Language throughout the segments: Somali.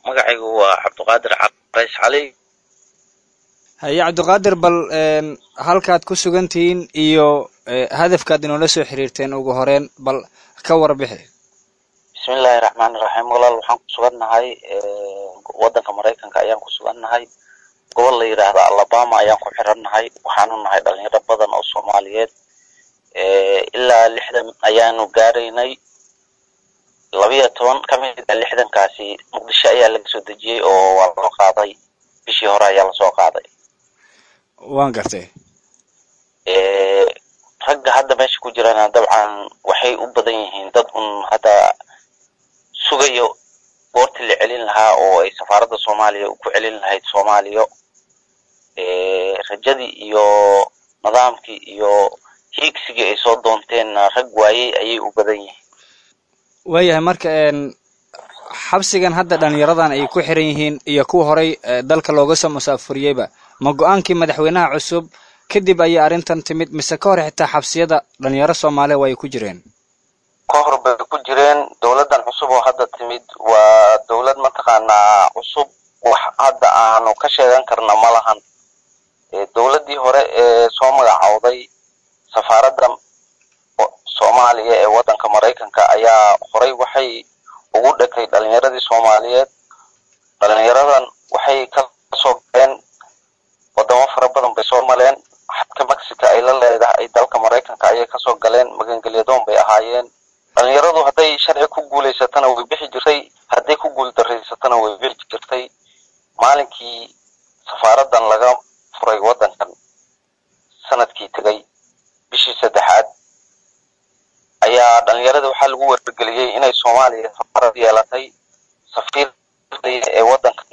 magacaygu waa cabdiqaadir carays cali haye cabdiqaadir bal halkaad ku sugan tihiin iyo hadafkaad inoola soo xiriirteen ugu horeen bal ka warbixi bismillaahi raxmaani raxiim walaal waxaan ku sugannahay waddanka maraykanka ayaan ku sugannahay gobol la yidhaahda alabama ayaan ku xirannahay waxaanu nahay dhalinyaro badan oo soomaaliyeed ilaa lixdan ayaanu gaaraynay labiyo toban ka mid a lixdankaasi muqdisho ayaa laga soo dejiyey oo waa loo qaaday bishii hore ayaa lasoo qaaday waan gartay ragga hadda meesha ku jirana dabcan waxay u badan yihiin dad un hadda sugayo goortii la celin lahaa oo ay safaaradda soomaaliya ku celin lahayd soomaaliya rajadii iyo nidaamkii iyo hiigsigii ay soo doonteenna rag waayey ayay u badan yihiin waayahay marka xabsigan hadda dhalinyaradan ay ku xiran yihiin iyo kuwa horay dalka looga soo musaafuriyeyba ma go-aankii madaxweynaha cusub kadib ayay arrintan timid mise ka hor xitaa xabsiyada dhalinyaro soomaaliya waa ay ku jireen ka hor bay ku jireen dowladdan cusub oo hadda timid waa dowlad mataqaanaa cusub wax hadda aanu ka sheegan karna ma lahan dowladdii hore ee soo magacowday safaaradda soomaaliya ee waddanka maraykanka ayaa horay waxay ugu dhekay dhalinyaradii soomaaliyeed dhalinyaradan waxay ka soo galeen wadamo fara badan bay soo maleen xadka mexico ay la leedahay dalka maraykanka ayay kasoo galeen magangelyadoon bay ahaayeen dhalinyaradu hadday sharci ku guulaysatana way bixi jirtay hadday ku guul daraysatana way bixi jirtay maalinkii safaaraddan laga furay waddankan sanadkii tegay bishii saddexaad ayaa dhalinyarada waxaa lagu wargeliyey inay soomaaliya safaarad yeelatay safiir ee waddankan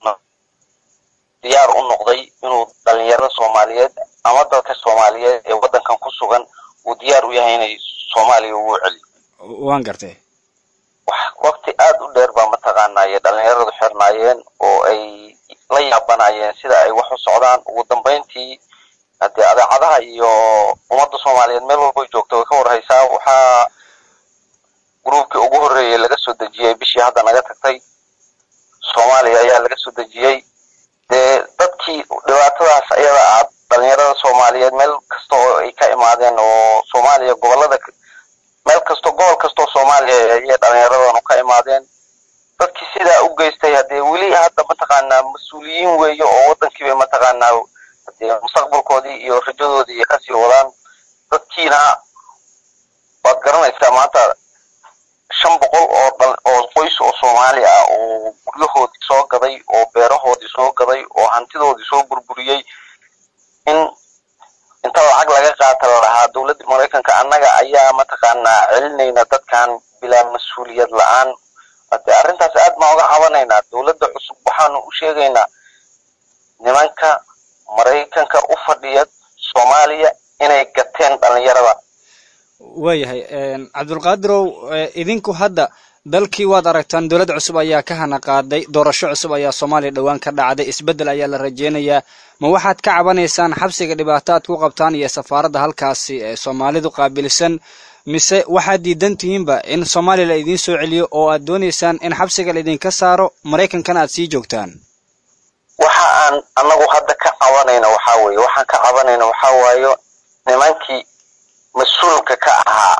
diyaar u noqday inuu dhalinyarada soomaaliyeed ama dadka soomaaliyeed ee waddankan ku sugan uu diyaar u yahay inay soomaaliya ugu celiyo waan gartay waqti aad u dheer baa mataqaanaaye dhalinyaradu xirnaayeen oo ay la yaabanayeen sida ay wax u socdaan ugu dambayntii haddee adeecadaha iyo ummadda soomaaliyeed meel walbay joogta way ka warhaysaa waxaa gruubkii ugu horreeyay laga soo dejiyey bishii hadda naga tagtay soomaaliya ayaa laga soo dejiyey dee dadkii dhibaatadaas ayada ah dhalinyarada soomaaliyeed meel kasta oo ay ka imaadeen oo soomaaliya gobolada meel kasto gobol kastoo soomaaliya ayay dhalinyaradan ka imaadeen dadkii sidaa u geystay haddee weli hadda mataqaanaa mas-uuliyiin weeye oo waddankiibay mataqaanaa hadee mustaqbalkoodii iyo rajadoodii ay kasii wadaan dadkiina waad garanaysaa maanta shan boqol oo dhal oo qoys oo soomaali ah oo guryahoodii soo gaday oo beerahoodii soo gaday oo hantidoodii soo burburiyey in inta lacag laga qaata la dhahaa dowladda maraykanka annaga ayaa mataqaanaa celinayna dadkan bilaa mas-uuliyad la-aan hadee arrintaas aad baan uga cabanaynaa dowladda cusub waxaanu u sheegaynaa nimanka maraykanka u fadhiya soomaaliya inay gateen dhalinyarada waayahay cabdulqaadirow idinku hadda dalkii waad aragtaan dowlad cusub ayaa ka hana qaaday doorasho cusub ayaa soomaaliya dhowaan ka dhacday isbeddel ayaa la rajeynayaa ma waxaad ka cabanaysaan xabsiga dhibaato aad ku qabtaan iyo safaaradda halkaasi ee soomaalidu qaabilsan mise waxaad diidan tihiinba in soomaaliya la idiin soo celiyo oo aad doonaysaan in xabsiga la idinka saaro maraykankana aad sii joogtaan waxa aan anagu hadda ka cabanayna waxaa weeye waxaan ka cabanayna waxaa waayo nimankii mas-uulka ka ahaa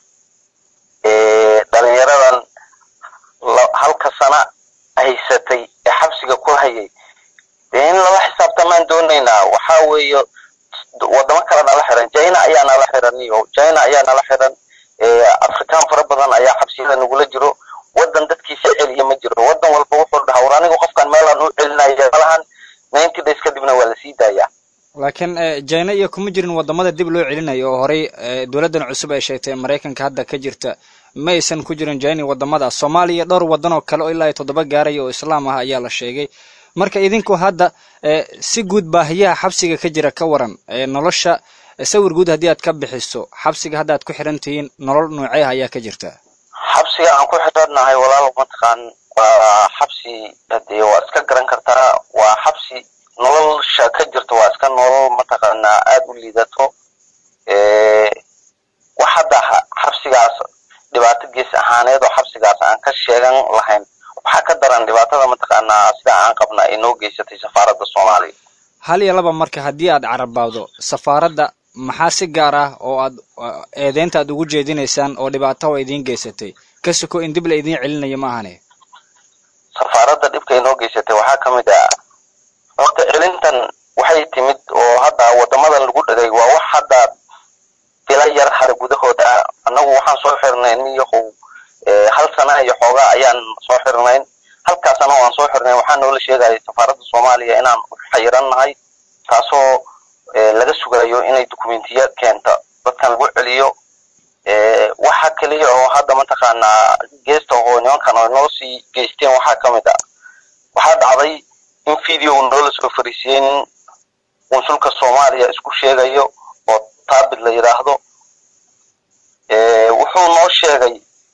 ee dhalinyaradan halka sana haysatay ee xabsiga ku hayay dee in lala xisaabtamaan doonaynaa waxaa weeye wadamo kale nala xiran china ayaa nala xiran iyo china ayaa nala xiran afrikaan fara badan ayaa xabsiyada nagula jiro waddan dadkiisa celiya ma jiro waddan walba wuxuu dhahaa war anigu qofkan meelaan u celinaya malahan ninety days kadibna waa lasii daayaa laakiin jina iyo kuma jirin wadamada dib loo celinayo oo horey dowladdan cusub ay sheegtay maraykanka hadda ka jirta ma aysan ku jirin jina wadamadaas soomaaliya dhowr waddan oo kale oo ilaa iyo toddoba gaaraya oo islaam ah ayaa la sheegay marka idinku hadda si guud baahiyaha xabsiga ka jira ka waran nolosha sawir guud haddii aad ka bixiso xabsiga hadda aad ku xiran tihiin nolol noocee ah ayaa ka jirta xabsiga aan ku xidhannahay walaal mataqaan waa xabsi hadee waa iska garan kartaa waa xabsi nolosha ka jirta waa iska nolol mataqaanaa aada u liidato wax hadda xabsigaas dhibaato gees ahaaneed oo xabsigaas aan ka sheegan lahayn waxaa ka daran dhibaatada mataqaanaa sida aan qabna ay noo geysatay safaaradda soomaaliya hal iyo laba marka haddii aad carabaawdo safaaradda maxaa si gaar ah oo aad eedeynta aad ugu jeedinaysaan oo dhibaato oo idiin geysatay ka soko in dib la idiin celinayo ma ahane safaaradda dhibka ay noo geysatay waxaa ka mid ah horta celintan waxay timid oo hadda wadamadan lagu dhagay waa wax hadda bila yar hada gudahooda ah annagu waxaan soo xirnay niyahow hal sana iyo xoogaa ayaan soo xirnayn halkaa sana waan soo xirnayn waxaa noola sheegaya safaaradda soomaaliya inaan xayiran nahay taasoo laga sugayo inay dokumentiya keenta dadkan lagu celiyo waxa keliya oo hadda mataqaanaa geesta oo nimankan oo noo sii geysteen waxaa ka mid ah waxaa dhacday in video noola soo fariisiyey nin qunsulka soomaaliya isku sheegayo oo taabid la yidhaahdo wuxuu noo sheegay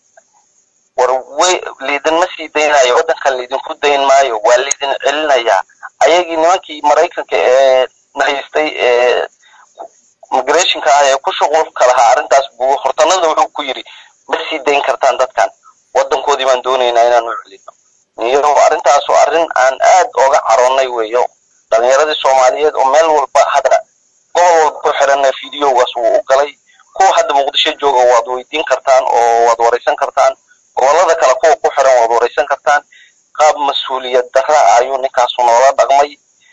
war way liidinma sii daynayo waddankan liidinku dayn maayo waa liidin celinayaa ayagii nimankii maraykanka ee nahaystay ee migrationka ah ee ku shuqulka lahaa arrintaas buu hortanada wuxuu ku yidhi ma sii dayn kartaan dadkan waddankoodii baan doonaynaa inaan u celino iyo arrintaas oo arrin aan aad ooga caroonnay weeyo dhalinyaradii soomaaliyeed oo meel walba hadda gobol walba ku xiranna videogaas wuu u galay kuwa hadda muqdisho jooga waad weydiin kartaan oo waad waraysan kartaan gobolada kale kuwa ku xiran waad waraysan kartaan qaab mas-uuliyad darra ayuu ninkaasu noola dhaqmay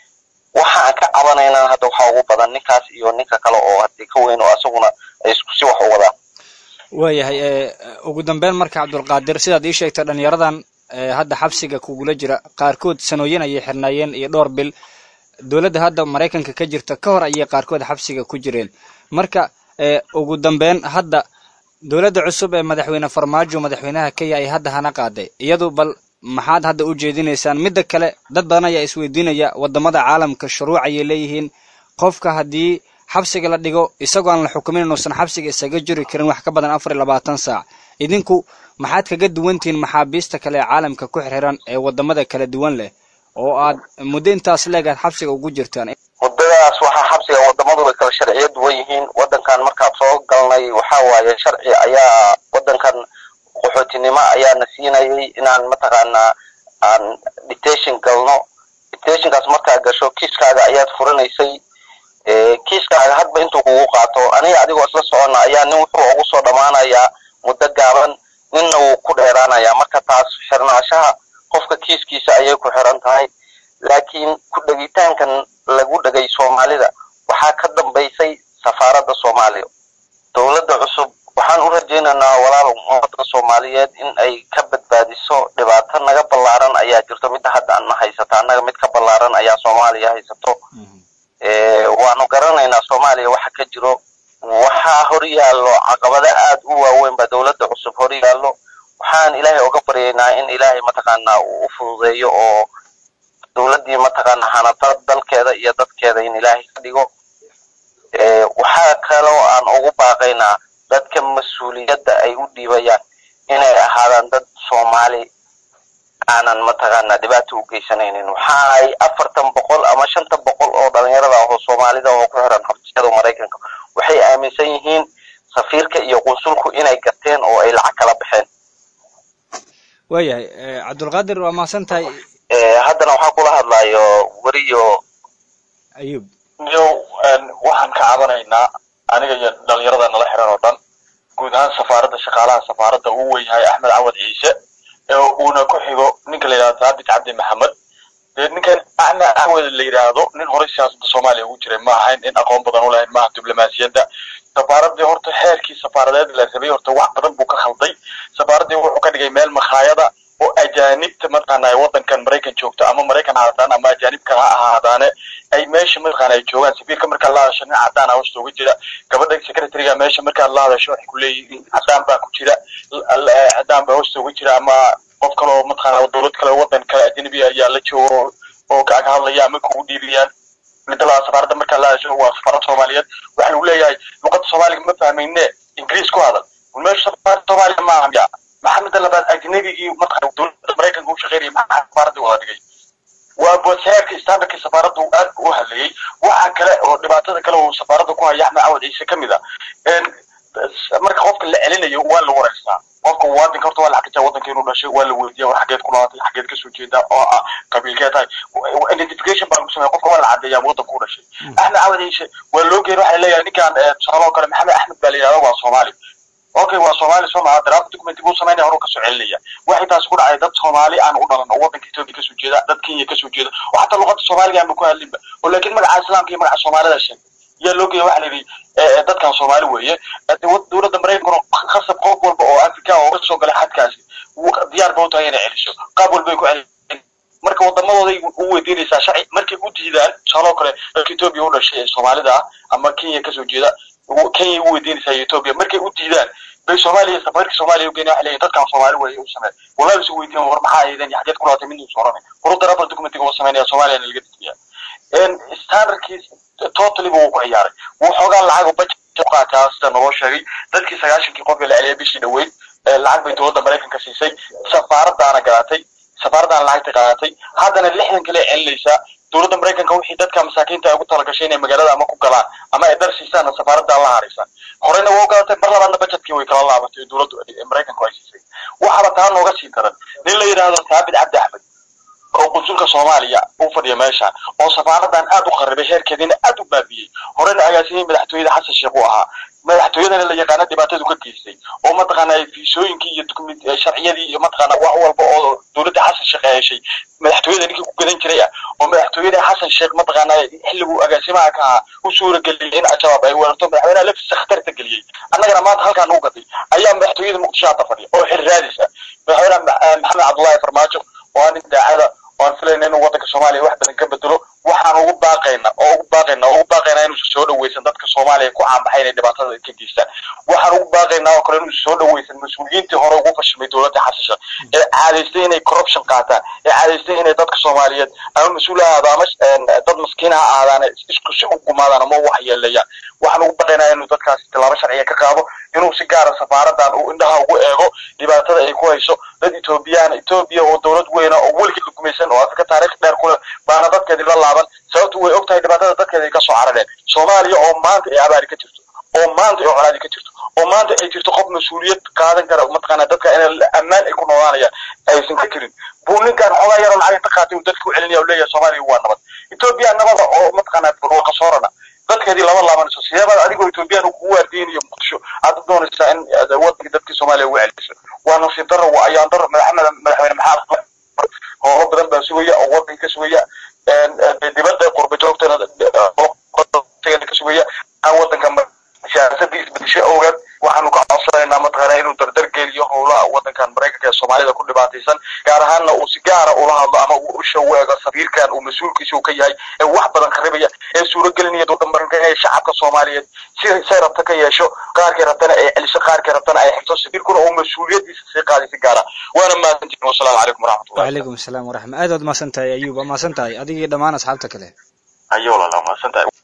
waxaan ka cabanaynaa hadda waxaa ugu badan ninkaas iyo ninka kale oo hadii ka weyn oo asaguna ay isku si wax u wadaan waayahay ugu dambeyn marka cabdulqaadir sidaad ii sheegtay dhalinyaradan hadda xabsiga kugula jira qaarkood sanooyin ayay xirnaayeen iyo dhowr bil dowladda hadda maraykanka ka jirta ka hor ayay qaarkood xabsiga ku jireen marka ugu dambeyn hadda dowladda cusub ee madaxweyne farmaajo madaxweynaha kenya ay hadda hana qaaday iyadu bal maxaad hadda u jeedinaysaan midda kale dad badan ayaa isweydiinaya wadamada caalamka shuruuc ayay leeyihiin qofka haddii xabsiga la dhigo isagoo aan la xukumin inuusan xabsiga isaga jiri karin wax ka badan afar iyo labaatan saac idinku maxaad kaga duwantihiin maxaabiista kale ee caalamka ku xirxiran ee wadamada kala duwan leh oo aad muddo intaas leeg aad xabsiga ugu jirtaan muddadaas waxaa xabsiga wadamadu way kala sharciyo duwan yihiin waddankan markaan soo galnay waxaa waaye sharci ayaa waddankan qaxootinimo ayaana siinayay inaan mataqaanaa aan detention galno detentionkaas markaa gasho kiiskaaga ayaad furanaysay kiiskaaga hadba intuu kugu qaato aniga adigoo isla soconna ayaa nin wuxuu ugu soo dhammaanayaa muddo gaaban ninna wuu ku dheeraanayaa marka taas xirnaashaha qofka kiiskiisa ayay ku xiran tahay laakiin ku dhegitaankan lagu dhegay soomaalida waxaa ka dambaysay safaaradda soomaaliya dowladda cusub waxaan u rajaynaynaa walaal ummadda soomaaliyeed in ay ka badbaadiso dhibaato naga ballaaran ayaa jirto midda hadda aan na haysata annaga mid ka ballaaran ayaa soomaaliya haysato waanu garanaynaa soomaaliya waxa ka jiro waxaa hor yaallo caqabado aad u waaweyn baa dowladda cusub hor yaallo waxaan ilaahay oga baryaynaa in ilaahay mataqaanaa uu u fududeeyo oo dowladdii mataqaanaa hanata dalkeeda iyo dadkeeda in ilaahay ka dhigo waxaa kaloo aan ugu baaqaynaa dadka mas-uuliyadda ay u dhiibayaan inay ahaadaan dad soomaali aanan mataqaanaa dhibaato u geysanaynin waxa ay afartan boqol ama shanta boqol oo dhalinyarada ah oo soomaalida oo ku xiran xabsiyada maraykanka waxay aaminsan yihiin safiirka iyo qunsulku inay gateen oo ay lacag kala baxeen waayahay cabdulqaadir waa mahadsan tahay haddana waxaa kula hadlayo weriyo ayub yo waxaan ka cabanaynaa aniga iyo dhalinyarada nala xiran oo dhan guud ahaan safaaradda shaqaalaha safaaradda uu weyahay axmed cawad ciise ee uuna ku xigo ninka la yidhahdo saabit cabdi maxamed dee ninkan axmed cawad la yidhaahdo nin horey siyaasadda soomaaliya ugu jiray ma ahayn in aqoon badan u lahayn maaha diblomaasiyadda safaaraddii horta xeerkii safaaradeed la rabay horta wax badan buu ka khalday safaaraddii wuxuu ka dhigay meel makhaayada oo ajaanibta mataqaanaa waddankan maraykan joogto ama maraykan ha ahaadaan ama ajaanib kale ha ahaadaane ay meesha mataqaana ay joogaan safiirka markaad la hadasho nin cadaan ah hoosta uga jira gabadha secretariga meesha markaad la hadasho waxay ku leeyihiin cadaan baa ku jira cadaan baa hoosta uga jira ama qof kale oo mataqaana dowlad kale waddan kale ajnabi ayaa la joogo oo kaga hadlaya ama kugu dhiiriyaan midda labaad safaaradda markaad la hadasho waa safaarad soomaaliyeed waxa lagu leeyahay luqadda soomaaliga ma fahmayne ingiriis ku hadal meesha safaaradda soomaaliya ma aha maxaa midda labaad ajnabigii mataqaana dowladda maraykanka u shaqeynaya maxaa safaaradda wada dhigay waa boodsayaarka standardkii safaaradda uu aad u hadlayay waxa kale oo dhibaatada kale uu safaaradda ku haya axmed cawad ciise ka mid a marka qofka la celinayo waa la wareystaa qofka muwaadinka horta waa la xaqiijaa waddanka inuu dhashay waa la weydiiya war xageed ku noqotay xageed kasoo jeeda oo ah qabiilkee tahay identification baa lagu sameeya qofka waa la cadeeyaa waddanka u dhashay axmed cawad ciise waa loo geeyay waxaa leeyahay ninkan tusaale oo kale maxamed axmed baa la yidhahda waa soomaali okay waa soomaali soo maha draft document buu samaynaya horuu kasoo celinaya waxay taasi ku dhacay dad soomaali aan u dhalan oo waddanka ethiopia kasoo jeeda dad kenya kasoo jeeda oo xataa luqada soomaaliga aanba ku hadlinba oo laakiin magaca islaamka iyo magaca soomaalida sheegay yaa loo geeya waxa la yidhi dadkan soomaali weeye dowladda maraykankuna khasab qof walba oo afrika oo kasoo galay xadkaasi diyaar ba u tahay inay celiso qaab walbay ku celin marka wadamadooday u weydiinaysaa sharci markay u diidaan tusaaloo kale dadka ethiopia u dhashay ee soomaalida ah ama kenya kasoo jeeda kenya u weydiinaysaa ethiopia markay u diidaan bay soomaaliya safarka soomaaliya u geynaya waxay leeyihin dadkan soomaali weeye u samee wallahi isu weydiin war maxaa aydan iyo xageed ku laatay mid uusa oranay waru darafal documentiga uu samaynaya soomaaliyana laga dijiya standardkiis totally buu ku ciyaaray wuu xoogaa lacag budget u qaataa sida naloo sheegay dadkii sagaashankii qofka la celiyay bishii dhaweyd lacag bay dowladda maraykanka siisay safaaradaana gadatay safaaradaana lacagta qaadatay haddana lixdan kale celinaysaa dowladda maraykanka wixii dadka masaakiinta ay ugu talagashay inay magaalada ama ku galaan ama ay dhar siisaanna safaaradaa la haraysa horeyna waa u gadatay mar labaadna budgetkii way kala laabatay dowladdu maraykanku ay siisay waxaaba taa nooga sii daran nin la yidhaahdo saabit cabdi axmed oo qunsulka soomaaliya u fadhiya meesha oo safaaradan aad u qaribay heerkeediina aad u baabiyey horena agaasimay madaxtooyada xasan sheekh uu ahaa madaxtooyadana la yaqaana dhibaatadu ka geystay oo mataqaana fiisooyinkii iyo document sharciyadii iyo mataqaana wax walba oo dowladda xasan sheekh ay heshay madaxtooyada ninkii ku gadan jiray ah oo madaxtooyada xasan sheekh mataqaana xilliguu agaasimaha ka ahaa u suura geliyay in al-shabaab ay weerarto madaxweynaha laftiisa khatarta geliyey annagana maanta halkaan u gaday ayaa madaxtooyada muqdisho hadda fadhiya oo xil raadisa madaxweynaha maxamed cabdullaahi farmaajo oo nin daacada oan filayna inuu waddanka soomaaliya wax badan ka bedelo waxaan ugu baaqayna oo ugu baaqayna oo ugu baaqaynaa inuusan soo dhaweysan dadka soomaaliya ku caanbaxay inay dhibaatada ka geystaan waxaan ugu baaqaynaa oo kale inuusan soo dhaweysan mas-uuliyiintii hore ugu fashilmay dowladda xasasha ee caadaystay inay corruption qaataan ee caadaystay inay dadka soomaaliyeed ama mas-uul ha ahaado ama dad maskiin ha ahaadaan isku si u gumaadaan ama u waxyeeleeyaan waxaan ugu baaqaynaa inuu dadkaasi tallaabo sharciya ka qaado inuu si gaara safaaradan uu indhaha ugu eego dhibaatada ay ku hayso dad ethoobiyaana etoobiya oo dowlad weyna oo weligii la gumaysan oo afrika taarikh dheer kule baana dadkeedii la laaban sababtu way og tahay dhibaatada dadkeeda ay ka soo carareen soomaaliya oo maanta ay abaari ka jirto oo maanta ay colaadi ka jirto oo maanta ay jirto qof mas-uuliyad qaadan kara mataqaana dadka in ammaan ay ku noolaanayaan aysan ka jirin buu ninkan xoogaa yaroo lacag inta qaatay uu dadka u celinaya u leeyahay soomaaliya waa nabad etoobiya nabada oo mataqaana barwaqa soorana dadkeedii lama laabanayso sideebaad adigoo etoobiyaan kugu waardiinayo muqdisho aad u doonaysaa in wadankii dadkii soomaaliya ugu celiso waa nasiib darro waa ayaan darro madaxmed madaxweyne maxaa howlo badan baa sugaya oo wadanka ka sugaya dibadda qurba joogtana ka sugaya aan wadanka siyaasadii isbedesho awgeed waxaanu ka codsanaynaa mataqaana inuu dardar geliyo howlaha wadankan maraykanka ee soomaalida ku dhibaataysan gaar ahaanna uu si gaara ula hadlo ama uu usha u eego safiirkan uu mas-uulkiisa uu ka yahay ee wax badan kharibaya ee suuragelinaya dowladda maraykanka inay shacabka soomaaliyeed si say rabta ka yeesho qaarkay rabtana ay celiso qaarkay rabtana ay xigto safiirkuna uu mas-uuliyadiisa sii qaaday si gaara waana mahadsantihin wasalaamu calaykum waraxmatullah wacalaykum asalaam waraxma aad waad mahadsan tahay ayuub waa mahadsan tahay adigii dhammaan asxaabta kale ayo walaala mahadsan tahay